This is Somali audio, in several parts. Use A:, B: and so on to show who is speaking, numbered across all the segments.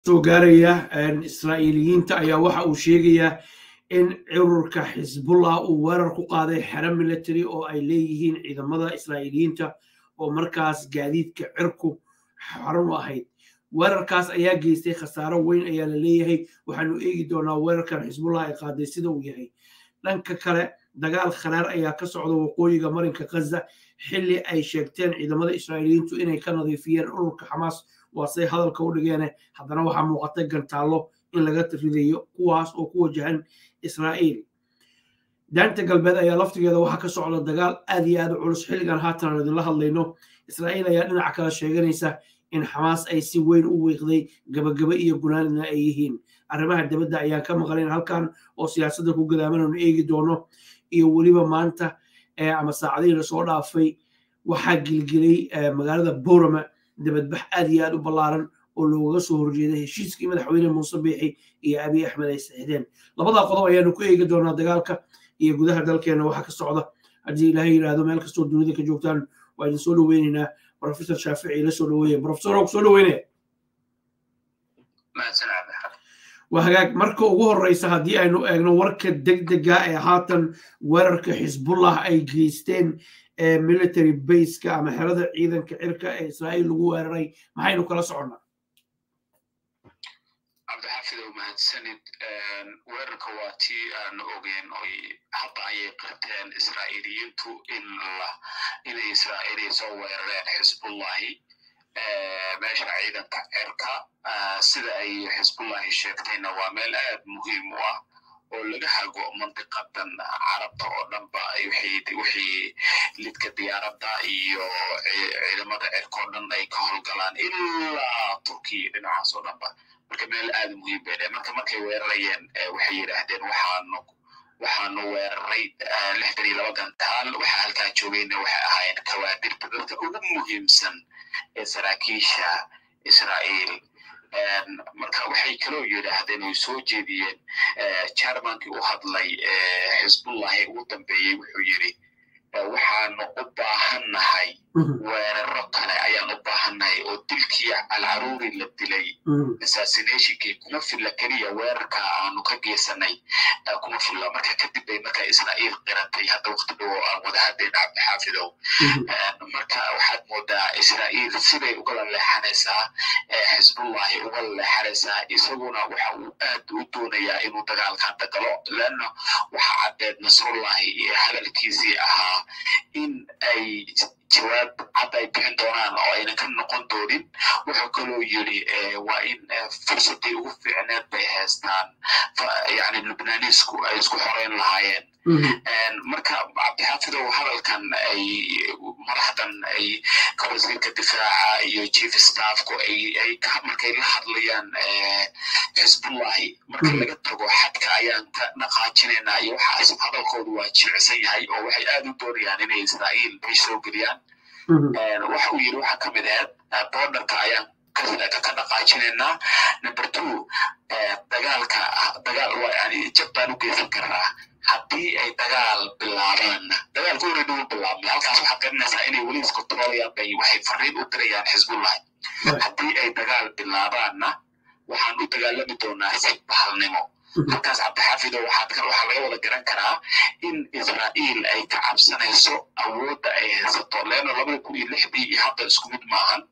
A: soo gaaraya israa'iiliyiinta ayaa waxa uu sheegayaa in cururka xisbullah uu weerar ku qaaday xero military oo ay leeyihiin ciidamada israa'iiliyiinta oo markaas gaadiidka cirku xaran u ahayd weerarkaas ayaa geystay khasaaro weyn ayaa la leeyahay waxaanu eegi doonaa weerarkan xisbullah ay qaaday sida uu yahay dhanka kale dagaal kharaar ayaa ka socda waqooyiga marinka khaza xilli ay sheegteen ciidamada israa'iiliyiintu inay ka nadiifiyeen ururka xamaas waasey hadalka u dhigeene haddana waxaa muuqatay gantaallo in laga ridayo kuwaas oo ku wajahan israa'iil daanta galbeed ayaa laftigeeda waxaa ka socda dagaal aad iyo aad u culus xilligan haatan aan idinla hadlayno israa'iil ayaa dhinaca kale sheeganaysa in xamaas ay si weyn u wiiqday gabagaba iyo gunaanina ay yihiin arrimaha dibadda ayaan ka maqlayn halkan oo siyaasadda ku gadaaman aanu eegi doono iyo weliba maanta ama saacadihii lasoo dhaafay waxaa gilgilay magaalada borama dibadbax aad iyo aad u ballaaran oo loogaga soo horjeeday heshiiskii madaxweyne muuse biixi iyo abiy axmed ay saxideen labadaa qodob ayaanu ku eegi doonaa dagaalka iyo gudaha dalkeena waxa ka socda haddii ilaahay yidhaahdo meel kastoo dunida ka joogtaan waa idin soo dhoweynaynaa professor shaafici ila soo dhoweeya professor oo soo dhoweynaya waa hagaag marka ugu horreysa haddii aynu eegno warka degdega ee haatan weerarka xisbullah ay geysteen military baseka ama xerada ciidanka cirka ee israa'iil lagu weeraray maxaynu kala soconnaa
B: cabdixaafidow mahadsanid weerarka waa tii aan ogeen oy hadda ayay qirteen israa'iiliyiintu in inay israa'iiliya soo weerareen xisbullahi meesha ciidanka cirka sida ay xisbullahi sheegtayna waa meel aad muhiim u ah oo laga hago mandiqadan carabta oo dhanba wixii lidka diyaaradda iyo ciidamada cirka oo dhan ay ka howlgalaan ilaa turkiya dhinacaas oo dhanba marka meel aad muhiim bay dhahay marka markay weerarayeen waxay yidhaahdeen waxaanu waxaanu weeraray lixdan iyo laba gantaal waxaa halkaa joogayna waxay ahaayeen kawaadirta dadka ugu muhiimsan ee saraakiisha israa'iil marka waxay kaloo yidhaahdeen oy soo jeediyeen jarmankii u hadlay xisbullahi ugu dambeeyey wuxuu yidhi waxaanu u baahannahay weeraro kale ayaan u baahannahay oo dilkii alcaruuri la dilay assassinationkii kuma filla keliya weerarka aanu ka geysanay kuma filla marka kadib bay marka israa'iil qiratay hadda waqti dhow oo aan wada hadeen cabdixaafidow marka waxaad moodaa israa'iil siday ugala leexanaysaa xisbullahi ugala leexanaysaa isaguna waxa uu aad u doonayaa inuu dagaalkan dagalo leanna waxa caddeed nasrullahi iyo hadalkiisii ahaa in ay jawaab cad ay bixin doonaan oo ayna ka noqon doonin wuxuu kaloo yidhi waa in fursadii ugu fiicneed bay haystaan yani lubnaanisku ay isku xoreyn lahaayeen marka cabdixaafidow hadalkan ay madaxdan ay ka wasiirka difaaca iyo chief staffku ay markay la hadlayaan xisbullahi marka laga tago xadka ayaan ka dhaqaajinaynaa iyo waxaas hadalkoodu waa jilicsan yahay oo waxay aad u doonayaan inay israa'iil ay soo geliyaan waxa uu yidhi waxaa ka mid ahayd borderka ayaan ka dhaqaajinaynaa number two dagaalka dagaal waa yani jab baan u geysan karnaa haddii ay dagaal bilaabaanna dagaalka horeyna u bilaabmay halkaas waxaad garanaysaa inay weli iskontrolayaan bay waxay fariin u dirayaan xisbullahi haddii ay dagaal bilaabaanna waxaan u dagaalami doonaa si bahalnimo halkaas cabdixaafido waxaa laga wada garan karaa in israa'iil ay ka cabsanayso awoodda ay haysato leanno labada kun iyo lixdii iyo hadda isku mid maahan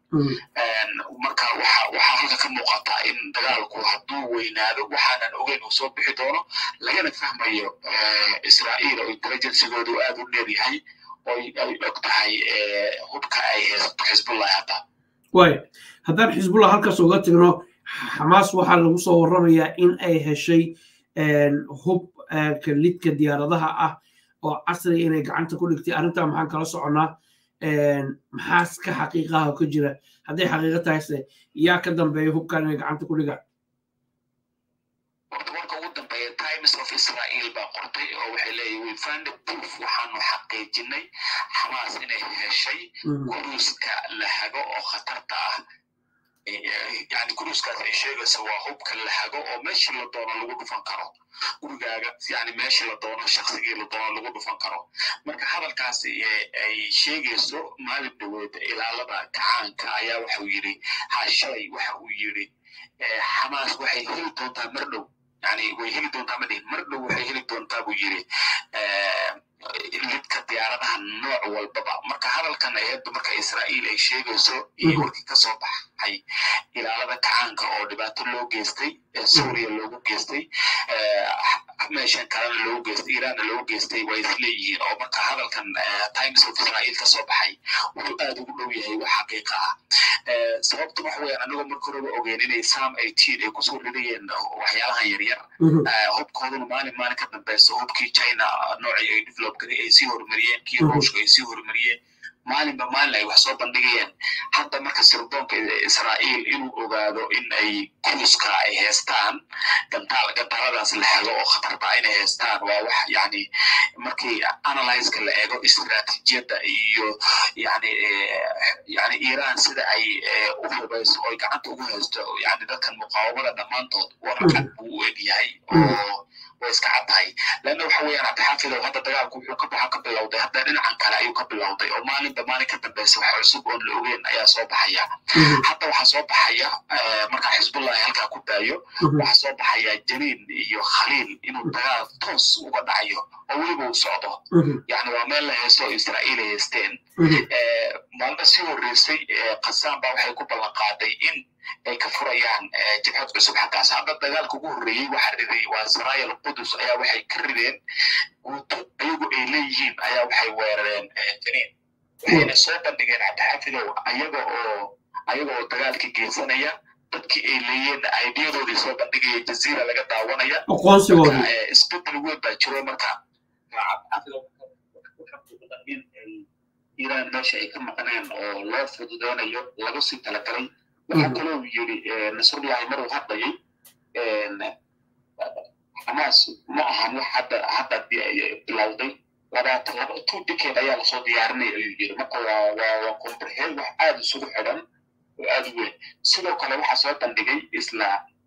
B: marka waxaa halka ka muuqataa in dagaalku hadduu weynaado waxaanan ogeyn uu soo bixi doono lagana fahmayo israa'iil oo intelligencigoodu aad u dheer yahay oo ay og tahay hubka ay haysato xisbullahi hadda
A: way haddaan xisbullah halkaas uga tigno xamaas waxaa lagu soo warramayaa in ay heshay hub lidka diyaaradaha ah oo casriga inay gacanta ku dhigtay arrintaa maxaan kala soconnaa maxaas ka xaqiiqaha ka jira hadday xaqiiqo tahayse yaa ka dambeeya hubkan inay gacanta ku dhigaan
B: horta marka ugu dambeeya times of israel baa qortay oo waxay leeyihin we find a proof waxaanu xaqiijinay xamaas inay heshay kuruuska la hago oo khatarta ah yani kuruuskaas ay sheegayso waa hubka la hago oo meeshii la doono lagu dhufan karo gurigaaga yani meeshii la doono shaksigii la doono lagu dhufan karo marka hadalkaas ay sheegayso maalin dhaweed ilaalada kacaanka ayaa waxau yidhi ha shalay waxa uu yidhi xamaas waxay heli doontaa mar dhow yani way heli doontaa ma dhihin mar dhow waxay heli doontaa buu yiri lidka diyaaradaha nooc walbaba marka hadalkan ayadda marka israa'iil ay sheegayso iyo warkii kasoo baxay ilaalada kacaanka oo dhibaato loo geystay suuriya loogu geystay meeshan kalena loogu geystay iranna loogu geystay waa isleeyihiin oo marka hadalkan times of israa'iil kasoo baxay wuxuu aad ugu dhow yahay wax xaqiiqa ah sababta waxa weeyaan anigoo marka horeba ogeyn inay sam eighteen ay kusoo ridayeen waxyaalahan yaryar hubkooduna maalin maalin ka dambeyso hubkii china noocii ay develop garay ay sii horumariyeen kii ruushka ay sii horumariyeen maalinba maalin ay wax soo bandhigayeen hadda marka sirdoonka israa'iil inuu ogaado in ay kuuska ay heestaan gantaal gantaaladaas la helo oo khatarta inay heestaan waa wax yani markii analyzeka la eego istiraatiijiyadda iyo yani yani iran sida ay u hubayso oy gacanta ugu haysto yani dadkan muqaawamada dhammaantood warcad buu u egyahay oo way iska caddahay leanna waxa weeyaan cabdixaafidow hadda dagaalku wuxuu ka baxa ka bilowday hadda dhinacan kale ayuu ka bilowday oo maalinba maalin ka dambeysa wax cusub oon la ogeyn ayaa soo baxaya hadda waxaa soo baxaya marka xisbullahi halkaa ku daayo waxaa soo baxaya janiin iyo khaliil inuu dagaal toos uga dhacayo oo weliba uu socdo yani waa meel la heeso oo israa'iil ay haysteen maalmo sii horreysay qasaan baa waxay ku ballan qaaday in ay ka furayaan jabhad cusub xaggaas hadda dagaalka ugu horreeyey waxa riday waa sarayal qudus ayaa waxay ka rideen guuto ayagu ay leeyihiin ayaa waxay weerareen janiin waxayna soo bandhigeen cabdixafidow ayaga oo ayaga oo dagaalka geysanaya dadkii ay leeyeen aidiyadoodii soo bandhigaya jaziira laga daawanaya
A: aqoonsigooda
B: isbedel weyn baa jiro marka in iran meesha ay ka maqneen oo loo fududeynayo lagu sii talagalay waxaa kaloo yiri nasrullahi maruu hadlayay xamaas ma ahan wax hadda hadda bilowday labaatan laba two decade ayaa lasoo diyaarinaya ayuu yiri marka waa waa waa kombrehel wax aada isugu xidhan oo aada u weyn sidoo kale waxaa soo bandhigay isla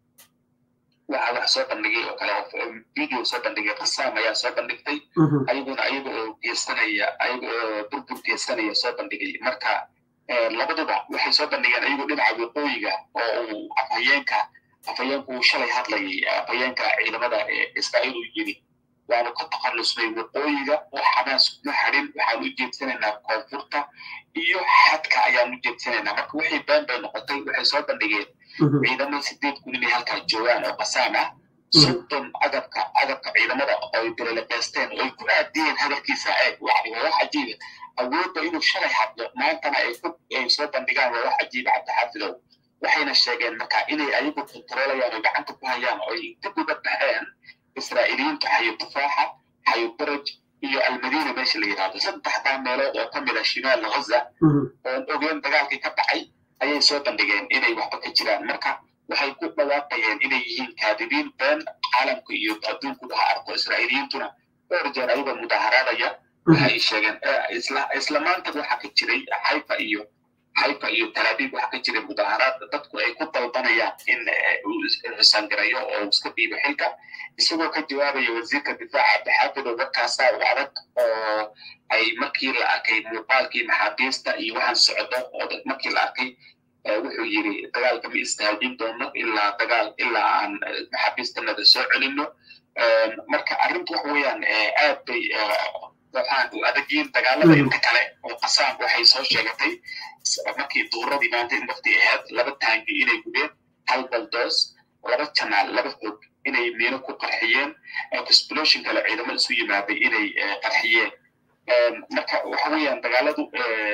B: waxa wax soo bandhigay oo kale video soo bandhigay qasaam ayaa soo bandhigtay ayaguna ayaga oo geystanaya ayaga oo burbur geystanaya soo bandhigay marka labaduba waxay soo bandhigeen ayagu dhinaca waqooyiga oo uu afhayeenka afhayeenku uu shalay hadlayay afhayeenka ciidamada israa'iil uu yiri waanu ka takhallusnay waqooyiga oo xamaas kuma xadhin waxaan u jeedsanaynaa koonfurta iyo xadka ayaan u jeedsanaynaa marka waxay been bay noqotay waxay soo bandhigeen ciidamada sideed kun inay halkaa joogaan oo qasaan ah soddon agabka agabka ciidamada oy bereleqeysteen oy ku aadiyeen hadalkiisa eeg yani waa wax cajiiba awoodda inuu shalay hadlo maantana ay ku ay soo bandhigaan waa wax cajiiba cabdixaafidow waxayna sheegeen marka inay ayagu kontroolayaan oo gacanta ku hayaan oo ay dib uga baxeen israa'iiliyiinta xayo tufaaxa xayo baraj iyo almadiina meesha la yidhahdo saddexdaa meelood oo ka mid a shimaal ghaza oon ogeen dagaalkii ka dhacay ayay soo bandhigeen inay waxba ka jiraan marka waxay ku dhawaaqayeen inay yihiin kaadibiin been caalamka iyo adduunku waxa arko israa'iiliyiintuna dhowr jeer ayagoo mudaaharaadaya waxay sheegeen isla isla maanta waxa ka jiray xayfa iyo xayfa iyo talaabiib waxa ka jiray mudaaharaad dadku ay ku dalbanayaan in uu xusaangarayo oo iska dhiibo xilka isagoo ka jawaabaya wasiirka difaaca abdixaafid oo warkaasaa u adag oo ay markii la arkay muuqaalkii maxaabiista iyo waxaan socdo oo markii la arkay wuxuu yiri dagaalka ma istaajin doono ilaa dagaal ilaa aan maxaabiistanada soo celino marka arrintu waxa weeyaan aad bay waxaan u adagyiin dagaalada inta kale oo qasaam waxay soo sheegatay markii duuradii maanta in waqti ahayd laba taangi inay gubeen hal baldoos laba janaal laba xog inay miino ku qarxiyeen explosion kale ciidamo isu yimaaday inay qarxiyeen marka waxa weeyaan dagaaladu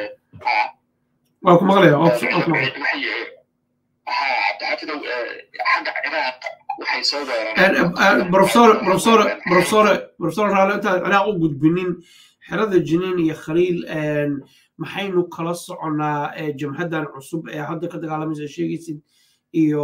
A: waa ku maqlaya
B: cabdixaafidow xagga ciraaq waxay soo weerareen
A: profesor profesor profesor profesor raale intaan ciraaq u gudbinin xerada jiniin iyo khaliil maxaynu kala soconnaa jamhaddan cusub ee hadda ka dagaalamaysa sheegaysid iyo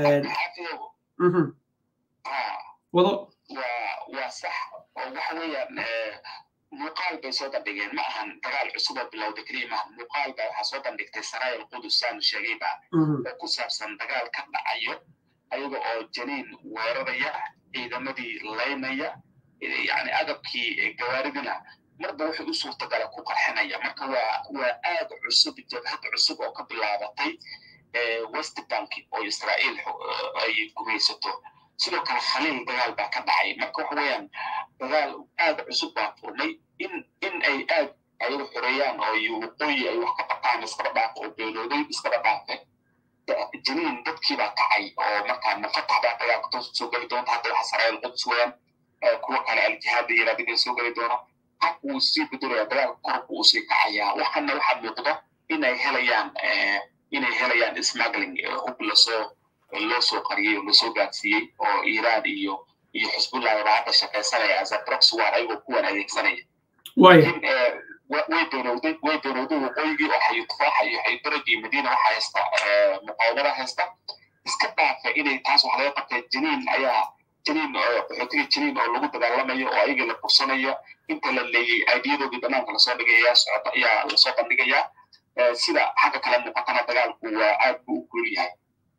A: wado
B: waa sax oo waxa weeyaan muuqaal bay soo bandhigeen ma ahan dagaal cusub oo bilowda keliya maaha muuqaal baa waxaa soo bandhigtay saraayal qudus saanu sheegayba oo ku saabsan dagaal ka dhacayo ayaga oo janiin weeraraya ciidamadii laynaya yani agabkii gawaaridina marba wuxuu u suurtagala ku qarxinaya marka waa waa aad cusub jabhad cusub oo ka bilaabatay west bank oo israa'iil ay gumaysato sidoo kale khaliil dagaal baa ka dhacay marka waxa weeyaan dagaal aad cusub baa furnay in in ay aad ayagu xoreeyaan oo waqooyi ay wax ka qabtaan iskaba dhaaf oo beelooday iskaba dhaafe jiniin dadkii baa kacay oo markaa mafatax baa dagaalka toos soo geli doonta hadda waxa sarayl quds weeyaan kuwa kale aljihaad iyo raadiga soo geli doona hab uu sii bedelaya dagaalka korku uu sii kacayaa waxana waxaa muuqda inay helayaan inay helayaan smuggling hub lasoo loo soo qariyey oo lasoo gaadsiiyey oo iiraan iyo iyo xisbullah baa hadda shaqaysanaya as a proxy war ayagoo kuwan adeegsanaya laakiin way doonowday way doonowday waqooyigii oo xayu tufaaxa iyo xayudaraj iyo madiina waxa haysta muqaawamada haysta iska dhaafa inay taas wax laga qabtay jiniin ayaa jiniin qaxootiga jiniin oo lagu dagaalamayo oo ayagii la kursanayo inta la leeyey aidiyadoodii banaanka lasoo dhigaya socota ayaa lasoo bandhigayaa sida xagga kale muuqatana dagaalku waa aad buu u guul yahay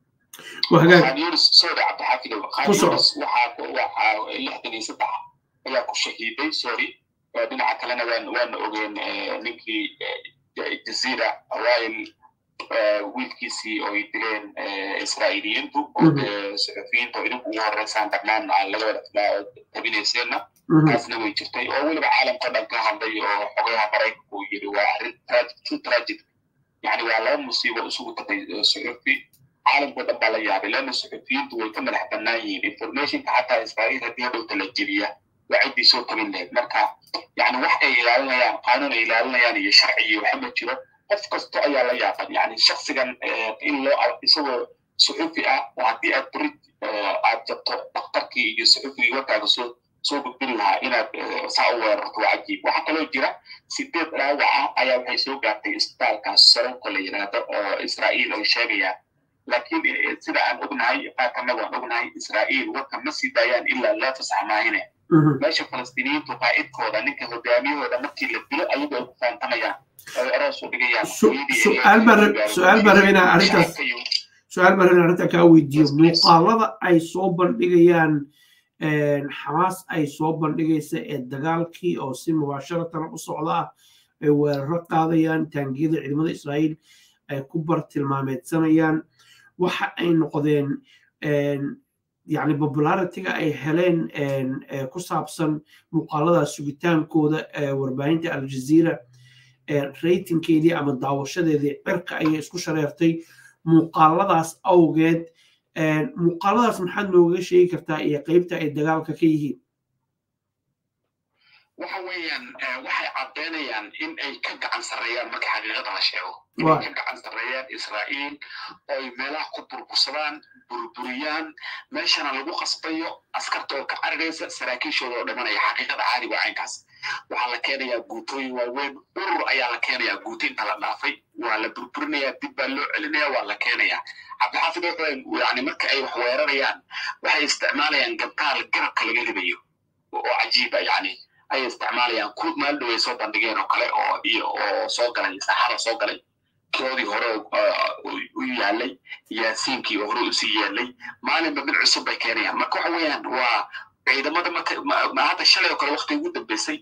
B: sorry cabdixaafidow khanyunis waxaa waxaa lixdan iyo saddex ayaa ku shahiiday sorry dhinaca kalena waan waana ogeen ninkii jaziira hawail wiilkiisii oo ay dileen israa'iiliyiintu oo dee suxufiyiinta oo idinku ugu horeysaan dhammaan laga wada tabinayseena taasna way jirtay oo weliba caalamka dhan ka hadlay oo xogayaha maraykanka uu yiri waa arrin too tragic yani waa laba musiibo isugu tagay suxufi caalamkao dhan baa la yaabay leanna suxufiyiintu way ka madax bannaan yihiin informationka xataa israa'iil haddii hadhowta la jebiya waa ciddii soo tabin lahayd marka yani wax ay ilaalinayaan qaanuun ay ilaalinayaan iyo sharci iyo waxa ma jiro qof kasto ayaa la yaaban yani shaksigan in loo isagoo suxufi ah oo haddii aad beri aad jabto daktarkii iyo suxufigii warkaaga soo soo gudbin lahaa inaad saa u weerarto waa cajiib waxaa kaloo jira sideed dhaawaca ayaa waxay soo gaartay isbitaalkaas saronka la yidhaahdo oo israa'iil ay sheegayaan laakiin sida aan ognahay qaatanagu aan ognahay israa'iil warka ma sii daayaan ilaa laa fasax maahine meesha falastiiniyiintu qaa'idkooda ninka hogaamiyahooda markii la dilo ayagu ay ku faantamayaan ay aroos u dhigayaan
A: su-aal baan rabay inaan arrintaas su-aal baan rabay inaan arrintaa kaa weydiiyo muuqaalada ay soo bandhigayaan xamaas ay soo bandhigaysa ee dagaalkii oo si mubaasharatan u socda ah ay weeraro qaadayaan taangiyada ciidamada israa'iil ay ku bartilmaameedsanayaan waxa ay noqdeen yani popularitiga ay heleen ku saabsan muuqaalada sugitaankooda warbaahinta aljazeera ratingkeedii ama daawashadeedii cirka ayay isku shareertay muuqaaladaas awgeed muuqaaladaas maxaad nooga sheegi kartaa iyo qeybta ay dagaalka ka yihiin
B: waxa weeyaan waxay caddaynayaan in ay ka gacan sarreeyaan marka xaqiiqada la sheego inay ka gacan sarreeyaan israa'iil oo ay meelaha ku burbursadaan burburiyaan meeshana lagu qasbayo askarta oo ka cariraysa saraakiishooda oo dhimanaya xaqiiqada caadiga caynkaas waxaa la keenayaa guutooyin waaweyn urur ayaa la keenayaa guutiinta la dhaafay waa la burburinayaa dib baa loo celinaya waa la keenayaa cabdixaafid wuxuu yani marka ay wax weerarayaan waxay isticmaalayaan gabtaal garabka laga ribayo oo cajiiba yani ayay isticmaalayaan kuud maalin dhow ay soo bandhigeen oo kale oo iyo oo soo galay saxada soo galay koodii hore u yaalay yaasiinkii oo hore usii yaalay maalinba mid cusub bay keenayaan marka waxa weeyaan waa ciidamada marka hadda shalay oo kale wakti ugu dambeysay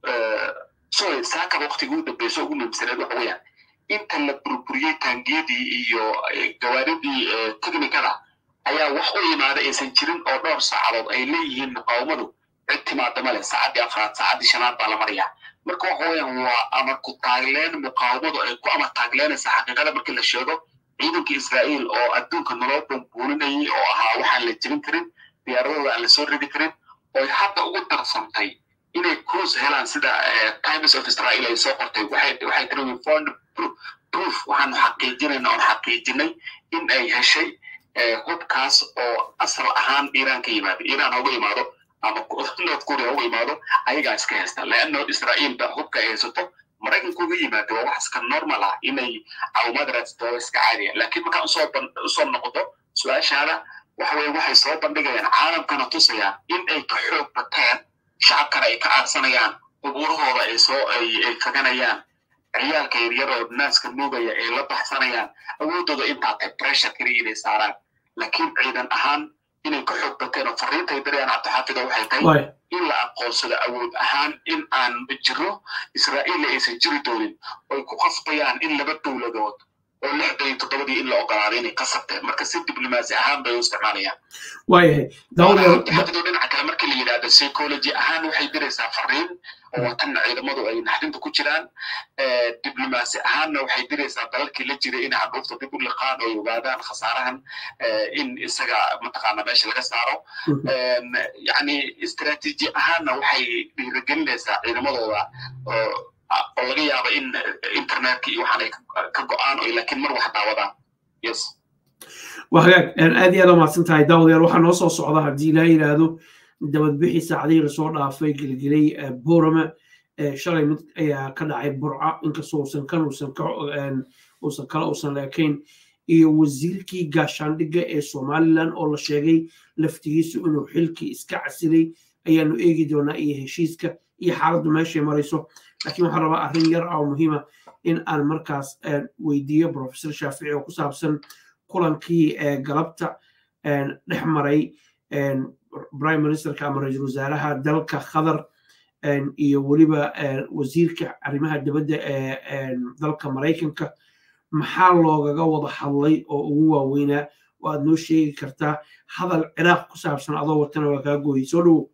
B: sorry saakaba waktiga ugu dambeysay ugu muhiimsaneed waxa weeyaan inta la burburiyey taangiyadii iyo gawaaridii technicada ayaa wax u yimaada aysan jirin oo dhowr saacadood ay leeyihiin muqaawamadu cid timaada male saacaddii afraad saacaddii shanaad baa la marayaa marka waxa weeyaan waa amar ku taagleen muqaawamadu ay ku amar taagleynaysa xaqiiqada markii la sheego ciidanka israa'iil oo adduunka nolol bumbuulinayay oo ahaa waxaan la jebin karin diyaaradooda aan lasoo ridi karin oy hadda ugu darsantay inay cruise helaan sida times of israel ay soo qortay waxay tiri we found proof waxaanu xaqiijinayna oon xaqiijinay in ay heshay hubkaas oo asal ahaan iiraan ka yimaado iiraan hauga yimaado ama north korea uga yimaado ayagaa iska haysta leanno israa'iil ba hubka ay haysato maraykanku uga yimaado waa wax iska normal ah inay caawimaad raadsato iska caadiya laakiin markaan usoo usoo noqoto su-aashaada waxa weye waxay soo bandhigayaan caalamkana tusayaan in ay ka xoog bateen shacabkana ay ka aarsanayaan qubuurahooda ay soo ay kaganayaan ciyaalka yaryar oo naaska nuugaya ay la baxsanayaan awoodooda intaa tahay pressure kaliya inay saaraan laakiin ciidan ahaan inay ka xoog bateen oo fariintay dirayaan cabdixaafida waxay tahay in la aqoonsado awood ahaan in aan jiro israa'iilla aysan jiri doonin oy ku qasbayaan in laba dowladood oo lixdan iyo toddobadii in la ogolaaday inay qasabteen marka si diblomaasi ahaan bay u isticmaalayaan
A: waayahay
B: daawadaxafido dhinaca kale markii la yidhahdo psychology ahaan waxay diraysaa fariin oo watanna ciidamadu ay naxdinta ku jiraan diblomaasi ahaanna waxay diraysaa dalalkii la jiray inay hadhuufta dib u liqaan oo ogaadaan khasaarahan in isaga mataqaana meesha laga saaro yani istaraatiiji ahaanna waxay dhiirigelinaysaa ciidamadooda oo oo laga yaabo in internetka iyo waxaan ay ka go-aan oo laakiin mar wax daawadaan yes
A: waa hagaag aad iyo aad u mahadsan tahay daawadayaal waxaa noo soo socda haddii ilaa yidhaahdo dabadbixii saacadihii lasoo dhaafay gelgelay borama shalay mid ayaa ka dhacay burca inkastoo uusan kan uusan ka uusan kale uusan leekayn iyo wasiirkii gaashaandhigga ee somalilan oo la sheegay laftigiisu inuu xilkii iska casilay ayaanu eegi doonaa iyo heshiiska iyo xaaladdu meeshay marayso laakiin waxaan rabaa arrin yar oo muhiima in aan markaas weydiiyo professor shaafici oo ku saabsan kulankii galabta dhex maray prime ministerka ama ra-iisul wasaaraha dalka qatar iyo weliba wasiirka arrimaha dibadda ee dalka maraykanka maxaa loogaga wada hadlay oo ugu waaweynaa oo aad noo sheegi kartaa hadal ciraaq ku saabsan adoo watana waa kaa gooyey soo dhowo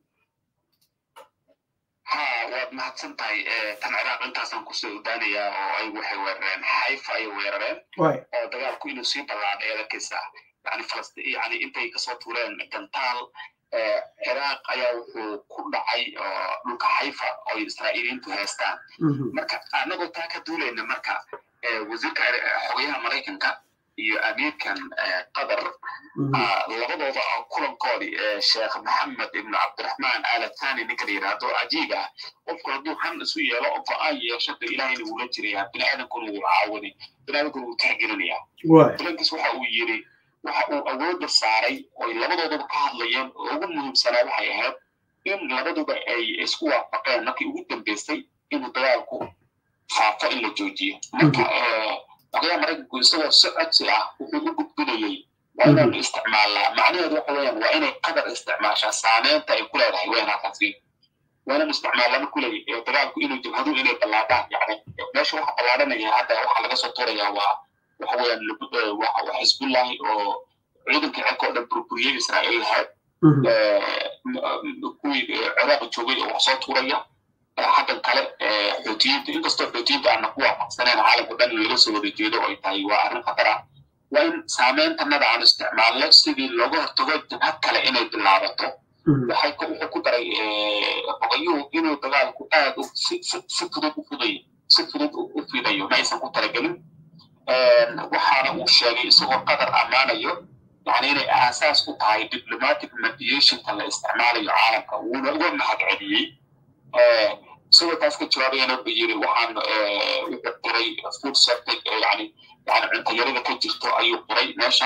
B: waad mahadsan tahay tan ciraaq intaasaan kusoo odaanayaa oo ay waxay weerareen xayfa ayay weerareen oo dagaalku inuu sii ballaadhay eedakaysa yani falastiin yani intay kasoo tuureen gantaal ciraaq ayaa wuxuu ku dhacay dhulka xayfa oo israa'iiliyiintu haystaan marka annagoo taa ka duulayna marka wasiirka xogayaha maraykanka iyo amiirkan qatar labadooda kulankoodii sheekh maxamed ibnu cabdiraxmaan alathani ninka la yidhaahdo cajiib ah qofku hadduu han isu yeelo oo go-aan yeesho de ilahayna wuula jirayaa biniaadankuna wuu caawinay biniaadankuna wuu tixgelinayaa kulankiis waxa uu yidhi waxa uu awoodda saaray oy labadoodaba ka hadlayeen oo ugu muhiimsanaa waxay ahayd in labaduba ay isku waafaqeen markii ugu dambeysay inuu dagaalku faafo in la joojiyo marka xogayaha maraykanku isagoo si codsi ah wuxuu u gudbinayey waa inaanu isticmaalnaa macnaheedu waxa weeyaan waa inay qadar isticmaashaa saameynta ay ku leedahay weenaakaasi waa inaan isticmaalnaa marku leeyahy dagaalku inuu jabhadu inay ballaadhaan yani meesha waxa ballaadhanaya hadda waxaa laga soo tuurayaa waa waxa weeyaan waa xisbullahi oo ciidankii cirka oo dhan burburiyey israa'iil lahayd kuwii ciraaq joogay oo wax soo tuuraya xaggan kale xoutiyiinta inkastoo xoutiyiinta aana ku waafaqsaneen caalamka dhan laga soo wada jeedo ay tahay waa arrin khatar ah waa in saameyntanada aan isticmaalno sidii looga hortago jabhad kale inay bilaabato waxay wuxuu ku daray ogayuhu inuu dagaalku aad si fudud u fudayo si fudud u fidayo ma aysan ku talagelin waxaana uu sheegay isagoo qadar ammaanayo yani inay aasaas u tahay diplomatic mediationka la isticmaalayo caalamka wuuna uga mahad celiyey isagoo taas ka jawaabayana wuxuu yiri waxaan wuxuu qiray food sector yani yani cuntayarada ka jirto ayuu qiray meesha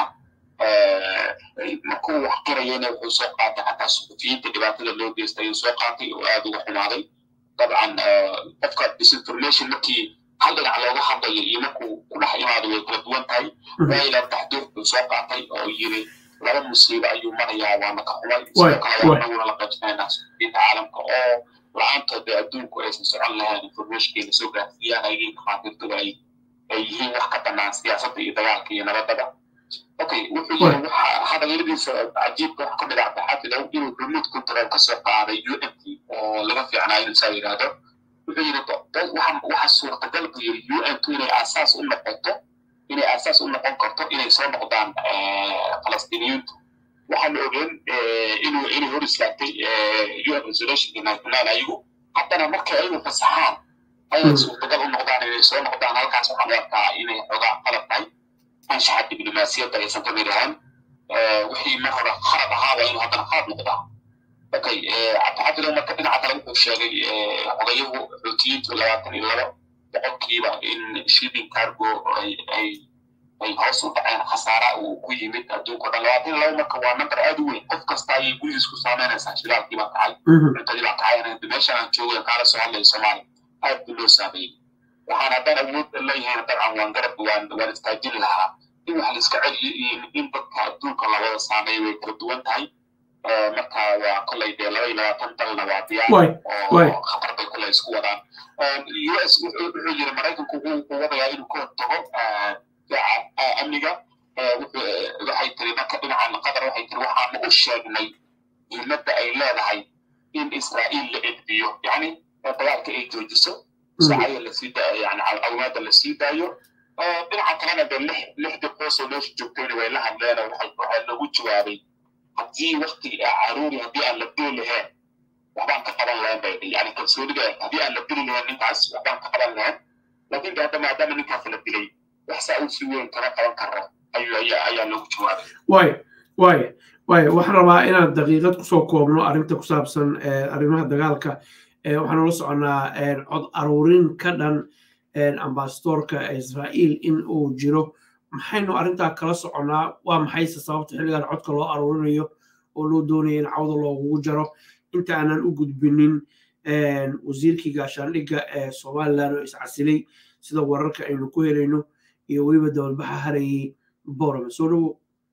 B: markuu wax qirayana wuxuu soo qaatay xataa suxufiyiinta dhibaatada loo geystay ayuu soo qaatay oo aad uga xumaaday dabcan qofka disinformation markii hal dhinac looga hadlayo iyo markuu ku dhex imaado way kala duwan tahay railan taxduur buu soo qaatay oo yiri laba musiibo ayuu marayaa waana ka xumay sidoo kale waa anaguna la qaybsanaynaa suxufiyiinta caalamka oo la-aantood adduunku aysan socon lahayn informationkeena soo gaarsiiyaan ayagii dhakhaatiirtuba ay ay yihiin wax ka bannaan siyaasadda iyo dagaalka iyo nabadaba okay wuxuu yiri waxa hadalladiisa cajiibka wax ka mid ah baxafidow inuu remote control ka soo qaaday u n t oo laga fiicnaa inuu saa yidhaahdo wuxuu yiri waxa suurtagal buu yiri u n t inay aasaas u noqoto inay aasaas u noqon karto inay soo noqdaan falastiiniyiintu waxaanu ogeen inuu inay hor islaagtay un resolutionka national ayagu haddana marka aynu fasaxaan ayay suurtagal u noqdaan inay soo noqdaan halkaas waxaan u arkaa inay xogaa qalab tahay anshaxa diblomaasiyadda aysan ka mid ahaan wixii mar hore khalad ahaa waa inuu haddana khalad noqdaa okay cabdixafidow marka dhinaca kale wuxuu sheegay xogayahu xuutiyiintu labaatan iyo labo boqolkiiba in shipping cargo ay ay ay hoos u dhaceen khasaara uu ku yimid adduunka dhan labaatan iyo labo marka waa number aad u weyn qof kasta ayay gurigiis ku saameynaysaa shidaalkii baa kacay cuntadii baa kacay meeshaan aan joogay kaala soo hadlaya soomaaliya aad buu loo saameeyey waxaan haddaan awood leeyahay dabcan waan garab waan waan istaajin lahaa in wax la iska celiyo iyo in dadka adduunka labada saameeya way kala duwan tahay marka waa kolley dee laba iyo labaatan dalna waa diyaar oo khatar bay kolley isku wadaan u s wuxuu yiri maraykanku wuxuu wadayaa inuu ka hortago amniga waxay tiri marka dhinacan qatar waxay tiri waxaanu u sheegnay muhiimadda ay leedahay in israa'iil la edbiyo yani dagaalka ay joojiso sacaya lasii yani awmaada lasii daayo dhinaca kalena de lix lixdii qoosoo meesha joogtayna way la hadleen waxaa loogu jawaabay haddii waktigii caruuri haddii aan la dili lahayn waxbaan ka qaban lahayn bay yani kalsoonida haddii aan la dili lahayn ninkaas waxbaan ka qaban lahayn laakiin de hadda maadaama ninkaas la dilay wax saa uu si weyn kama qaban karo ayuu ayaa loogu jawaabay
A: waay waay waay waxaan rabaa inaan daqiiqad kusoo koobno arrinta ku saabsan arrimaha dagaalka waxaan ula soconnaa cod aruurin ka dhan ambasadorka israa'iil in uu jiro maxaynu arrintaa kala soconnaa waa maxayse sababta xilligan codka loo aruurinayo oo loo doonaya in cawda loogugu jaro inta aanan u gudbinin wasiirkii gaashaandhigga ee somalilan oo iscasilay sida wararka aynu ku helayno iyo weliba dowladbaxa harayay borome soo dhowo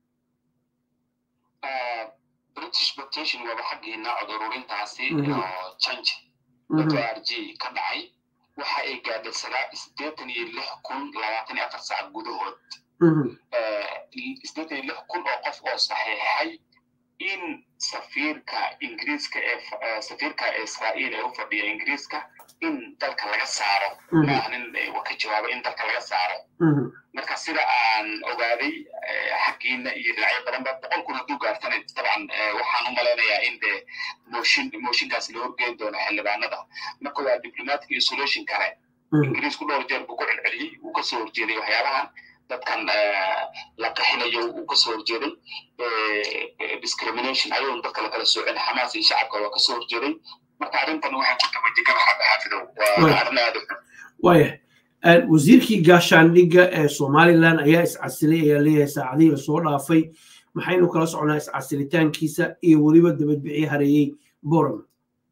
B: british petition waba xaggiina cod ururintaasi oo change r g ka dhacay waxa ay gaadhay sideetan iyo lix kun labaatan iyo afar saac gudahood sideetan iyo lix kun oo qof oo saxiixay in safiirka ingiriiska ee safiirka israa'iil ee u fadhiya ingiriiska in dalka laga saaro maaha nin ka jawaabay in dalka laga saaro marka sida aan ogaaday xaggiina iyo dhinacyo badan ba boqol kun hadduu gaartana dabcan waxaan u malaynayaa in de mooshin mooshinkaas la horgeyn doono xildhibaanada marka waa diplomatic isolation kale ingiriisku dhowr jeer buu ku celceliyey uu kasoo horjeeday waxyaabahan dadkan la qaxinayo uu kasoo horjeeday discrimination ayadoon dadka lakala soocin xamaas iyo shacabka waa kasoo horjeeday marka arrintan waxay ku tabajigan xaafidow waa arrin aada u xun
A: waaya wasiirkii gaashaandhigga ee somalilan ayaa iscasilay ayaa leeyahay saacadihii lasoo dhaafay maxaynu kala socnaa iscasilitaankiisa iyo weliba dabadbixii hareeyey boram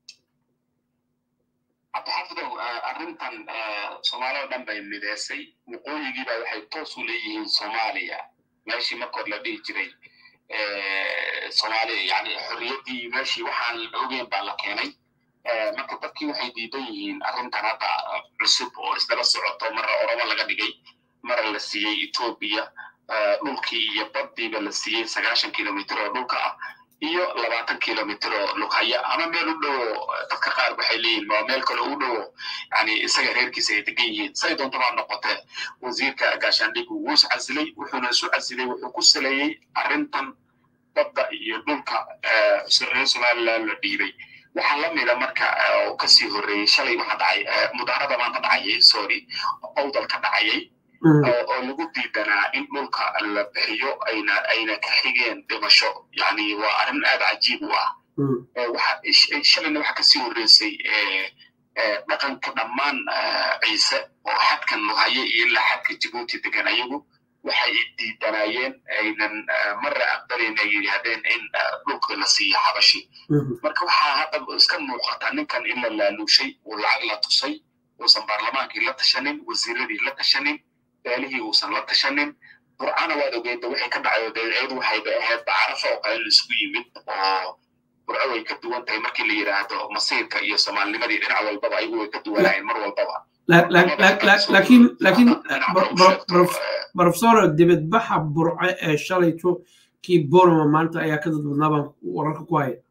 B: cabdixaafidow arrintan soomaaliya o dhan bay mideysay waqooyigiiba waxay toos u leeyihiin soomaaliya meeshii markood la dhihi jiray soomaaliya yani xorriyaddii meeshii waxaan la ogeyn baa la keenay marka dadkii waxay diidan yihiin arrintan hadda cusub oo isdaba socoto mara oromo laga dhigay mara la siiyey etoobiya dhulkii iyo baddiiba la siiyey sagaashan kilomitr oo dhulka ah iyo labaatan kilomitr oo lughaya ama meel u dhowo dadka qaar waxay leeyihin waa meel kale u dhowo yani isaga reerkiisa ay degan yihiin say doontaba noqotee wasiirka gaashaandhigu wuu is casilay wuxuuna isu casilay wuxuu ku saleeyey arrintan badda iyo dhulka reer somaliland la dhiibay waxaa la mida marka oo kasii horreeyey shalay waxa dhacay mudaarada maanta dhacayay sorry owdal ka dhacayay oo lagu diidanaa in dhulka la bixiyo ayna ayna ka xigeen dhimasho yani waa arrin aad cajiib u ah shalayna waxa kasii horreysay dhaqanka dhammaan ciise oo xadkan luhaye iyo ilaa xadka jibuuti degan ayagu waxay diidanaayeen aynan marra aqbalin ay yidhaahdeen in dhulka la siiyo xabashi marka waxaa hadda iska muuqata ninkan in la laaluushay uu lacag la tusay uusan baarlamaankii la tashanin wasiiradii la tashanin beelihii uusan la tashanin burcana waad ogeeda waxay ka dhacayo deecyadu waxayba ahayd bacarafa oo kale laisku yimid oo burco way ka duwan tahay markii la yidhaahdo masiirka iyo soomaalinimadii dhinac walbaba ayagu way ka duwanaayeen mar walbaba
A: laakiin laakiin profesor dibadbaxa burco ee shalayto kii boroma maanta ayaa ka dad badnaa baan wararka ku haya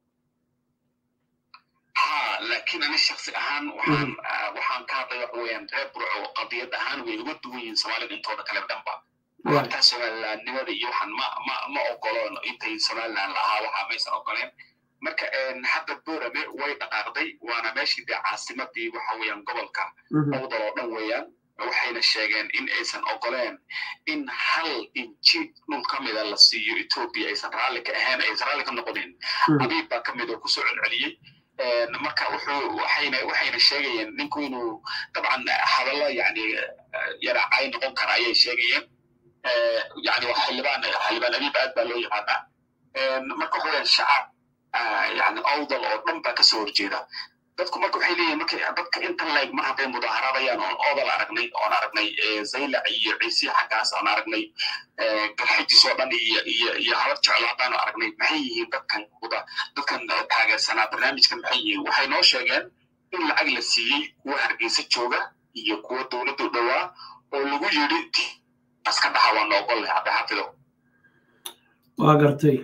B: ha laakiin ani shaksi ahaan waxaan waxaan ka hadlay waxa weeyaan reer burco qadiyad ahaan way uga duwan yihiin soomaalida intooda kale dhanba hataa somalilandnimada iyo waxaan ma ma ma ogoloon intay somaliland lahaa waxaa maysan ogoleen marka hadda borame way dhaqaaqday waana meeshii dee caasimadii waxa weeyaan gobolka owdal oo dhan weeyaan waxayna sheegeen in aysan ogoleen in hal inji dhul ka mida la siiyo etoobiya aysan raalli ka ahayn aysan raalli ka noqonin abiib baa ka mid oo kusoo celceliyey marka wuxuu waxayna waxayna sheegayeen ninku inuu dabcan hadallo yani yaracay noqon kara ayay sheegayeen yani waa xildhibaan xildhibaan abiib aad baa loo yaqaanaa marka waxa weeyaan shacab yani owdal oo dhan baa kasoo horjeeda dadku marka waxay leeyihin marka dadka intan leeg mar hadday mudaaharadayaan oon oodal aragnay oon aragnay zaylac iyo ciisiya xaggaas oon aragnay galxajis oo dhan iyo iyo iyo habad jeclo haddaanu aragnay maxay yihiin dadkan kuda dadkan taageersanaa barnaamijkan maxay yihiin waxay noo sheegeen in lacag la siiyey kuwa hargeysa jooga iyo kuwa dowladdu dhowaa oo lagu yidhi iska dhaxa waa noogol leh hadda xafido
A: waa gartay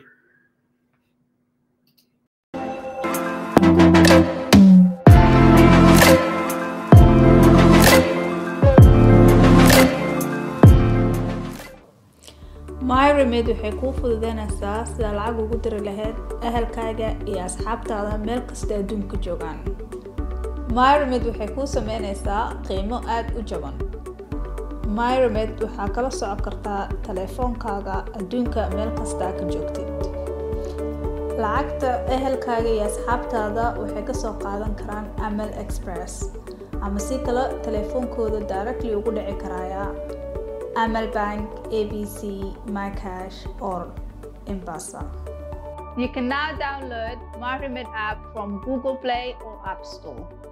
C: myremed waxay kuu fududeynaysaa sida lacag ugu diri lahayd ahalkaaga iyo asxaabtaada meel kasta adduunka joogaan myremed waxay kuu sameynaysaa qiimo aada u jaban myremed waxaa kala socon kartaa taleefoonkaaga adduunka meel kastaa ka joogtid lacagta ehelkaaga iyo asxaabtaada waxay kasoo qaadan karaan amal express ama si kale taleefoonkooda directly ugu dhici karaya amal bank abc mycash or embasa you can now download myremed app from google play or app store